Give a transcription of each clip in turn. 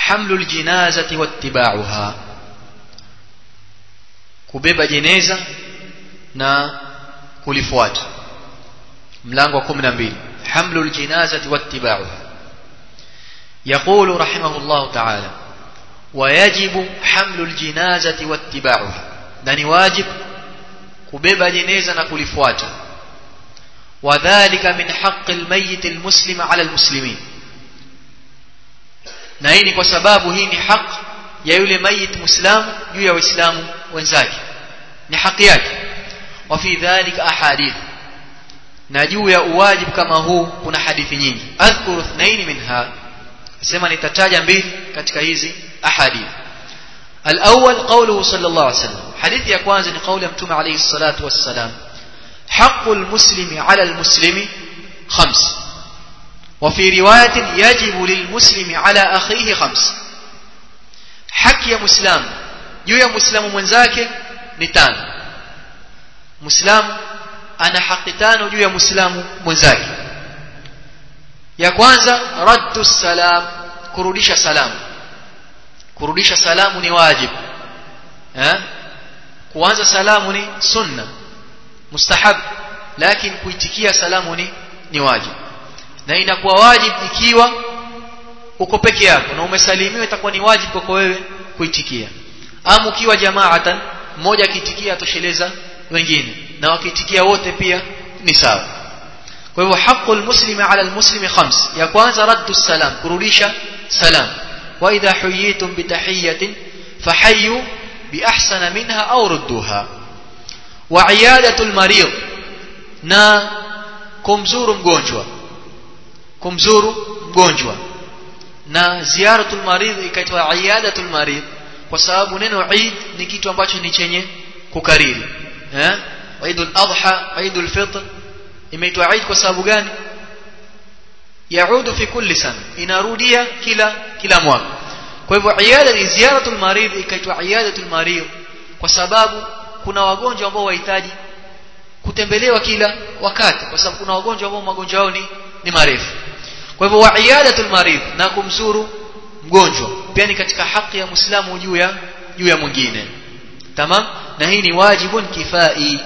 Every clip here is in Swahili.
hamlul jinazati wattiba'uha kubeba jeneza na kulifuata mlango wa 12 hamlul jinazati wattiba'uha يقول رحمه الله تعالى ويجب حمل الجنازة واتباعها نني واجب kubeba jeneza na kulifuata wadhālika min haqqi almayyit almuslim 'ala almuslimin na hii ni kwa sababu hii ni haki ya yule mayit muislamu juu ya waislamu wenzake ni haki yake wa fi dhalika ahadith na juu ya uwajibu kama huu kuna hadithi nyingi adhkuru ithnain minha sema nitataja mbili katika hizi ahadith الأول قوله صلى الله عليه وسلم حديث يكوان زي قول يمتم عليه الصلاة والسلام حق المسلم على المسلم خمس وفي رواية يجب للمسلم على أخيه خمس حق يا مسلم يو يا مسلم منزاك نتان مسلم أنا حقتان يو يا مسلم منزاك يا كwanza رد السلام kurudisha salamu kurudisha salamu ni wajib eh kuanza salamu ni sunna mustahab lakini kuitikia salamu ni ni wajib na inakuwa wajib ikiwa uko peke yako na umesalimiwa itakuwa ni wajib kwako wewe kuitikia ama ukiwa jamaatan mmoja akiitikia atosheleza wengine na wakiitikia wote pia ni sawa kwa hivyo haqqul muslimi ala almuslimi khams ya kwanza raddu salam kurudisha salam وإذا حييتم بتحية فحيوا بأحسن منها أو ردوها وعيادة المريض نا kumzuru mgonjwa kumzuru mgonjwa na ziyaratul maridh ikaitwa iyadatul maridh kwa sababu neno Eid ni kitu ambacho ni chenye kukariri eh Eidul Adha Eidul Fitr imeitwa Eid kwa sababu gani yaudu fi kulli sana inarudia kila kila mwaka kwa hivyo iada ni ziyaratul marid ikaitwa iadatul marid kwa sababu kuna wagonjwa ambao wahitaji kutembelewa kila wakati kwa sababu kuna wagonjwa ambao magonjwa yao ni, ni marefu kwa hivyo wa iadatul marid na kumzuru mgonjwa pia ni katika haki ya muislamu juu ya juu ya mwingine tamam na hii ni wajibun kifai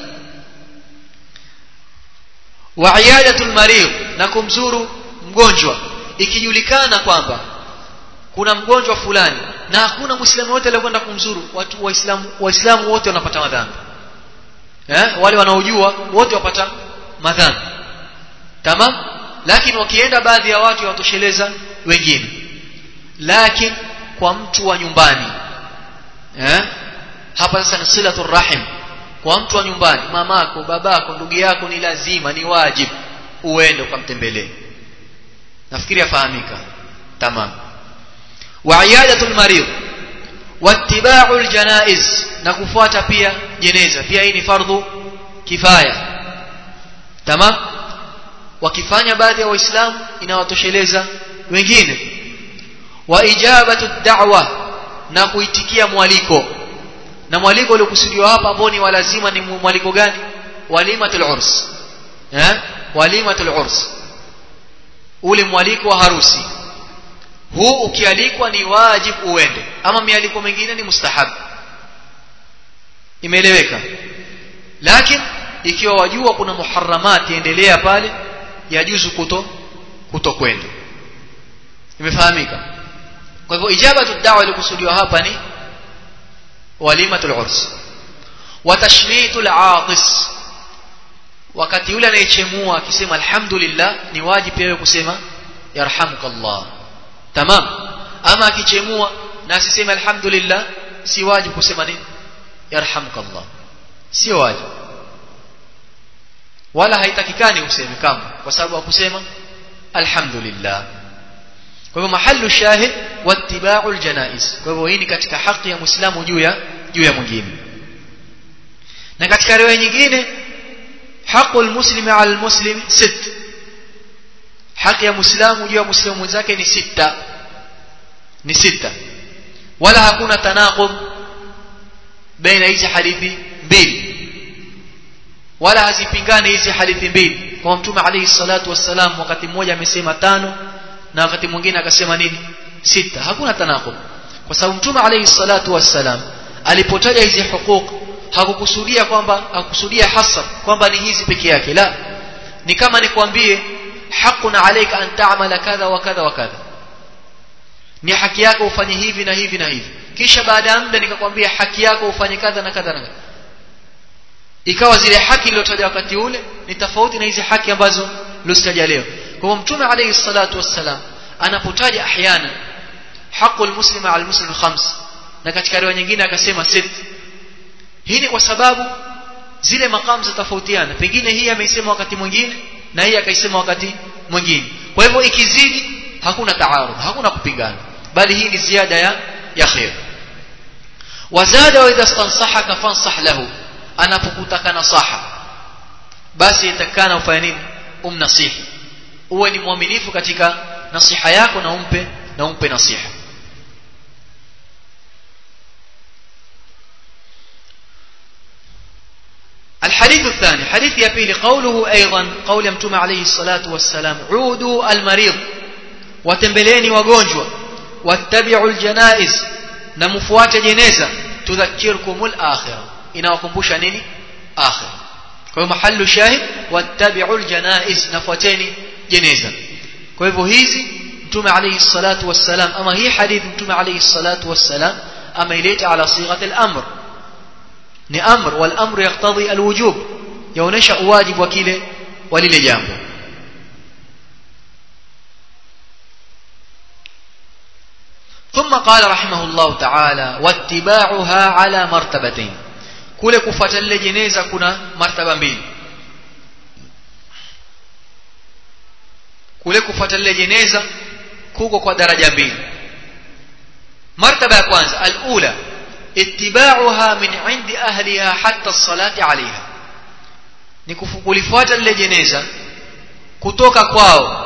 wa iadatul marid na kumzuru mgonjwa ikijulikana kwamba kuna mgonjwa fulani na hakuna muislamu wote aliyekwenda kumzuru watu waislamu waislamu wote wanapata madhambi eh wale wanaojua wote wapata madhambi tamam lakini wakienda baadhi ya watu watosheleza wengine lakini kwa mtu wa nyumbani eh hapa sasa ni silatul rahim kwa mtu wa nyumbani mamako babako ndugu yako ni lazima ni wajibu uende ukamtembelee nafikiri afahamika tamam wa iyadatul marid wattiba'ul janaiz na kufuata pia jeneza pia hii ni fardhu kifaya tamam wakifanya baadhi ya waislamu inawatosheleza wengine wa ijabatu da'wa na kuitikia mwaliko na mwaliko uliokusudiwa hapa ambao ni walazima ni mwaliko gani walimatul urs eh walimatul urs ule mwaliko wa harusi huu ukialikwa ni wajibu uende ama mialiko mingine ni mustahab imeeleweka lakini ikiwa wajua kuna muharramati endelea pale yajuzu kuto kutokwenda imefahamika kwa hivyo ijabatu da'wa ilikusudiwa hapa ni walimatul urs wa tashmitul aatis wakati yule anayechemua akisema alhamdulillah ni wajibu pia kusema yarhamukallah tamam ama akichemua na asiseme alhamdulillah si wajibu kusema nini yarhamukallah sio wajibu wala haitakikani useme kama kwa sababu hakusema alhamdulillah kwa hivyo mahallu shahid wattiba'u aljanaiz kwa hivyo hii ni katika haki ya muislamu juu ya juu ya mwingine na katika riwaya nyingine حق المسلم على المسلم ست حق ya muislamu juu ya muislamu mwenzake ni sita ni sita wala hakuna tanaqub baina hizi hadithi mbili wala hazipingani hizi hadithi mbili kwa mtume alayhi salatu wassalam wakati mmoja amesema tano na wakati mwingine akasema nini sita hakuna tanaqub kwa sababu mtume alayhi salatu wassalam alipotaja hizi hukuk hakukusudia kwamba hakukusudia hasa kwamba ni hizi peke yake la ni kama nikwambie haqqun alayka an ta'mala kadha wa kadha wa kadha ni haki yako ufanye hivi na hivi na hivi kisha baada ya muda nikakwambia haki yako ufanye kadha na kadha na kadha ikawa zile haki iliyotajwa wakati ule ni tofauti na hizi haki ambazo lozitaja leo kwa hivyo mtume alayhi salatu wassalam anapotaja ahyana haqul muslima al muslim khams na katika riwaya nyingine akasema sit hii ni kwa sababu zile makamu zitofautiana pengine hii ameisema wakati mwingine na hii akaisema wakati mwingine kwa hivyo ikizidi hakuna taarud hakuna kupingana bali hii ni ziada ya ya khair wazada wa idha stansahaka fansah lahu anapokutaka nasaha basi itakana ufanye nini umnasihi uwe ni mwaminifu katika nasiha yako na umpe na umpe nasiha الحديث الثاني حديث يبيل قوله أيضا قول يمتم عليه الصلاة والسلام عودوا المريض وتنبليني وقونجوا واتبعوا الجنائز نمفوات جنازة تذكركم الآخرة إنا وكمبوش نيني آخرة kwa mahallu shahid wattabi'u aljanaiz nafuateni jeneza kwa hivyo hizi mtume alayhi salatu wassalam ama hii hadithi mtume alayhi salatu wassalam ameileta ala sighati al-amr ni amr wal amr yaqtadi alwujub yaonesha uwajibu wa kile wa lile jambo ثم قال رحمه الله تعالى واتباعها على مرتبتين kule kufuata lile jeneza kuna martaba mbili kule kufuata lile jeneza kuko kwa daraja mbili martaba ya kwanza alula ittiba'uha min 'indi ahliha hatta as-salati 'alayha ni kulifuata lile jeneza kutoka kwao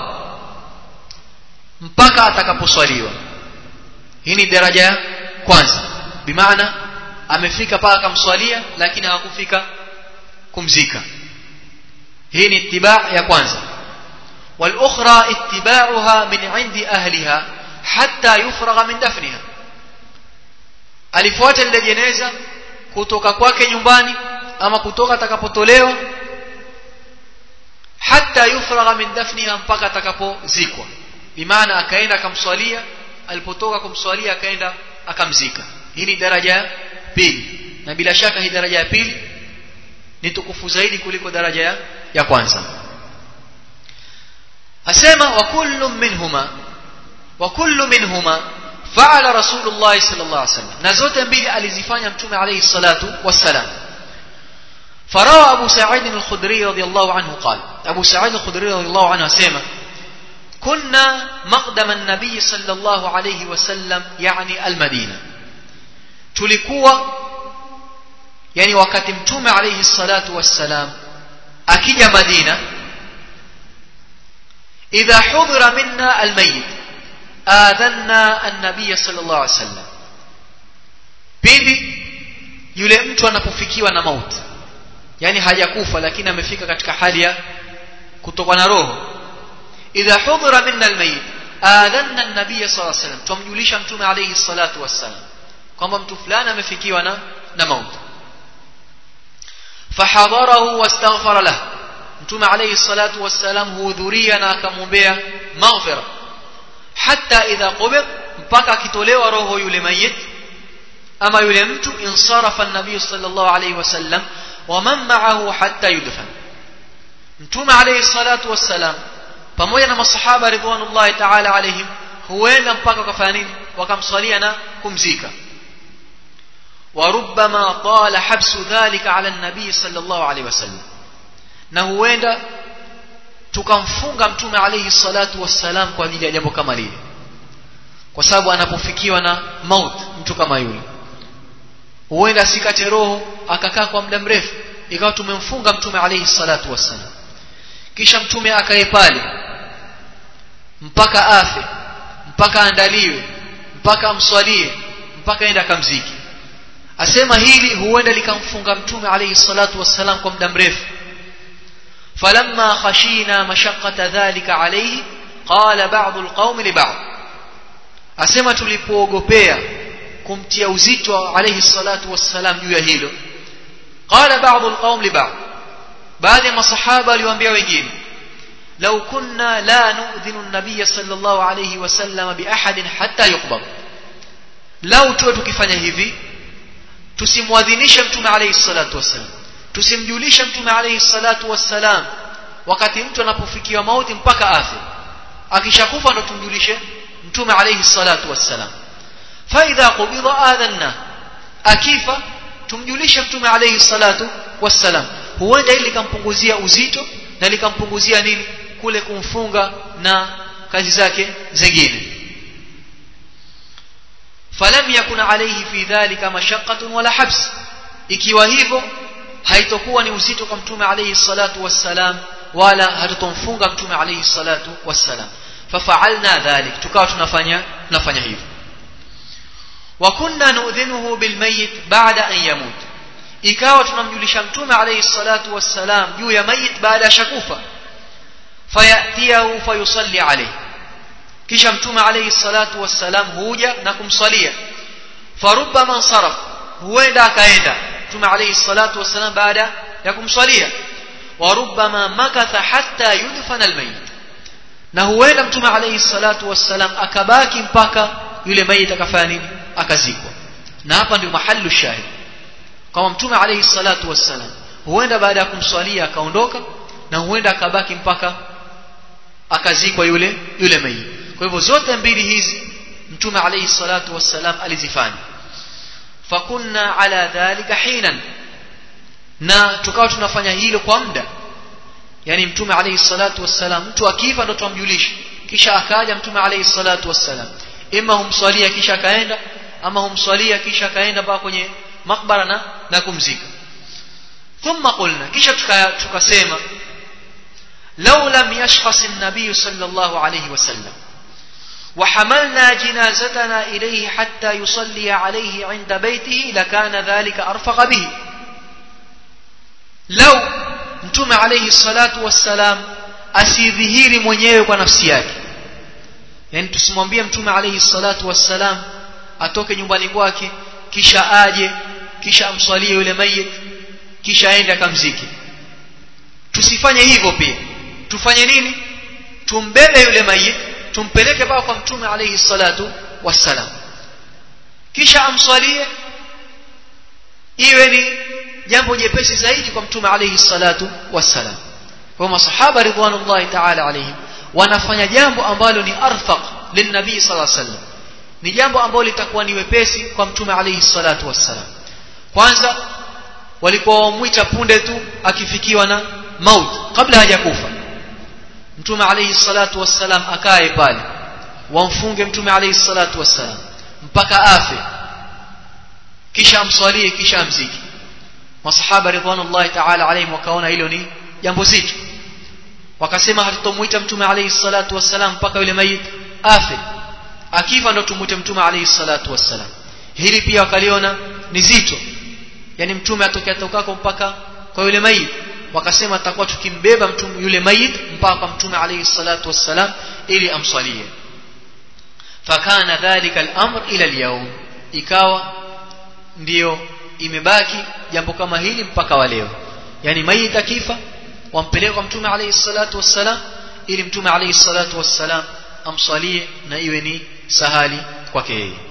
mpaka atakaposwaliwa hii ni daraja ya kwanza bimaana amefika paka akamswalia lakini hawakufika kumzika hii ni ittiba' ya kwanza والاخرى اتباعها من عند اهلها حتى يفرغ من دفنها alifuata lile jeneza kutoka kwake nyumbani ama kutoka atakapotolewa hata yufragha min dafniha mpaka atakapozikwa bimaana akaenda akamswalia alipotoka kumswalia akaenda akamzika hii ni daraja ya pili na bila shaka hii daraja ya pili ni tukufu zaidi kuliko daraja ya, ya kwanza asema wa kullu minhuma wa kullu minhuma fa'ala rasulullah sallallahu alaihi wasallam na zote mbili alizifanya mtume alayhi salatu wassalam فروى أبو سعيد الخدري رضي الله عنه قال أبو سعيد الخدري رضي الله عنه سيما كنا مقدم النبي صلى الله عليه وسلم يعني المدينة tulikuwa yani wakati mtume alayhi salatu wassalam akija Madina idha hudhira minna almayit adhanna an-nabiy sallallahu alayhi wasallam pindi yule mtu anapofikiwa na mauti yani hajakufa lakini amefika katika hali ya kutokwa na roho idha hudhira minna almayit adhanna an-nabiy sallallahu alayhi wasallam tumjulisha mtume alayhi salatu wassalam kwamba mtu fulani amefikiwa na na mauti fahadharahu wastaghfara lahu mtume alayhi salatu wassalam huhudhuria na akamwombea maghfira hatta idha qubid mpaka akitolewa roho yule mayit ama yule mtu insarafa an-nabiy sallallahu alayhi wasallam wa man ma'ahu hatta yudfan mtume alayhi salatu wassalam pamoja na masahaba ridwanullahi ta'ala alayhim huenda mpaka wakafanya nini wakamswalia na kumzika وربما طال حبس ذلك على النبي صلى الله عليه وسلم na huenda tukamfunga mtume alayhi salatu wassalam kwa ajili ya jambo kama lile kwa sababu anapofikiwa na maut mtu kama yule huenda asikate roho akakaa kwa muda mrefu ikawa tumemfunga mtume alayhi salatu wassalam kisha mtume akae pale mpaka afe mpaka andaliwe mpaka amswalie mpaka aende akamziki asema hili huenda likamfunga mtume alayhi salatu wassalam kwa muda mrefu falamma khashina mashaqqata dhalika alayhi qala ba'd alqawm li ba'd asema tulipoogopea kumtia uzito alayhi salatu wassalam juu ya hilo qala ba'dhu alqawm li ba'd baadhi ya masahaba aliwaambia wengine law kunna la nu'dhinu an-nabiy sallallahu alayhi wasallam bi ahadin hatta yuqbad lau tuwe tukifanya hivi tusimwadhinishe mtume alayhi salatu wassalam tusimjulishe mtume alayhi salatu wassalam wakati mtu anapofikiwa mauti mpaka afe akishakufa ndo tumjulishe mtume alayhi salatu wassalam fa idha qubida adhanna akifa tumjulishe mtume alayhi salatu wassalam huenda ili likampunguzia uzito na likampunguzia nini kule kumfunga na kazi zake zingine falam yakun alayhi fi dhalika mashaqqatun wala habs ikiwa hivyo haitokuwa ni uzito kwa mtume alayhi salatu wassalam wala hatutomfunga mtume alayhi salatu wassalam fafa'alna dhalik tukawa tunafanya tunafanya hivyo wa kunna nu'dhinuhu bilmayit ba'da an yamut ikawa tunamjulisha mtume alayhi salatu wassalam juu ya mayit baada ya shakufa fayatiyahu fayusalli alayhi kisha mtume alayhi salatu wassalam huja na kumsalia farubbama saraf huenda akaenda mtume alayhi salatu wassalam baada ya kumsalia warubbama makatha hatta yudfana almayit na huenda mtume alayhi salatu wassalam akabaki mpaka yule mayit akafanya nini akazikwa na hapa ndio mahallu shahid kama mtume alayhi salatu wassalam huenda baada ya kumswalia akaondoka na huenda akabaki mpaka akazikwa yule yule mayit kwa hivyo zote mbili hizi mtume alayhi salatu wassalam alizifanya fakunna ala dhalika hinan na tukawa tunafanya hilo kwa muda yani mtume alayhi salatu wassalam mtu akifa ndo tumjulishe kisha akaja mtume alayhi salatu wassalam ima humswalia kisha akaenda ama humswalia kisha akaenda mpaka kwenye makbara na, na kumzika thumma qulna kisha tukasema law lam yashkhas an-nabiy sallallahu alayhi wasallam وحملنا جنازتنا إليه حتى يصلي عليه عند بيته لكان ذلك أرفق به لو mtume alayhi salatu wassalam asidhihiri mwenyewe kwa nafsi yake yani tusimwambie mtume alayhi salatu wassalam atoke nyumbani kwake kisha aje kisha amswalie yule mayit kisha aende akamzike tusifanye hivyo pia tufanye nini tumbebe yule mayit tumpeleke mpaka kwa mtume alayhi salatu wassalam kisha amswalie iwe ni jambo jepesi zaidi kwa mtume alayhi salatu wassalam kwa masahaba ridwanullahi ta'ala alayhim wanafanya jambo ambalo ni arfaq linnabii sallallahu alayhi wasallam ni jambo ambalo litakuwa ni wepesi kwa mtume alayhi salatu wassalam kwanza walipomwita punde tu akifikiwa na maut kabla hajakufa mtume alayhi salatu wassalam akae pale wamfunge mtume alayhi salatu wassalam mpaka afe kisha amswalie kisha amziki masahaba ridwanullahi ta'ala alayhim wakaona hilo ni jambo zito wakasema hatutomuita mtume alayhi salatu wassalam mpaka yule mayit afe akifa ndo tumuite mtume alayhi salatu wassalam hili pia wakaliona ni zito yani mtume atokea tokako mpaka kwa yule mayit wakasema tutakuwa tukimbeba mtume yule mayit mpaka kwa mtume alayhi salatu wassalam ili amswalie fakana dhalika al-amr ila al-yawm ikawa ndio imebaki jambo kama hili mpaka wa leo yani mayit akifa wampeleka kwa mtume alayhi salatu wassalam ili mtume alayhi salatu wassalam amsalie na iwe ni sahali kwake yeye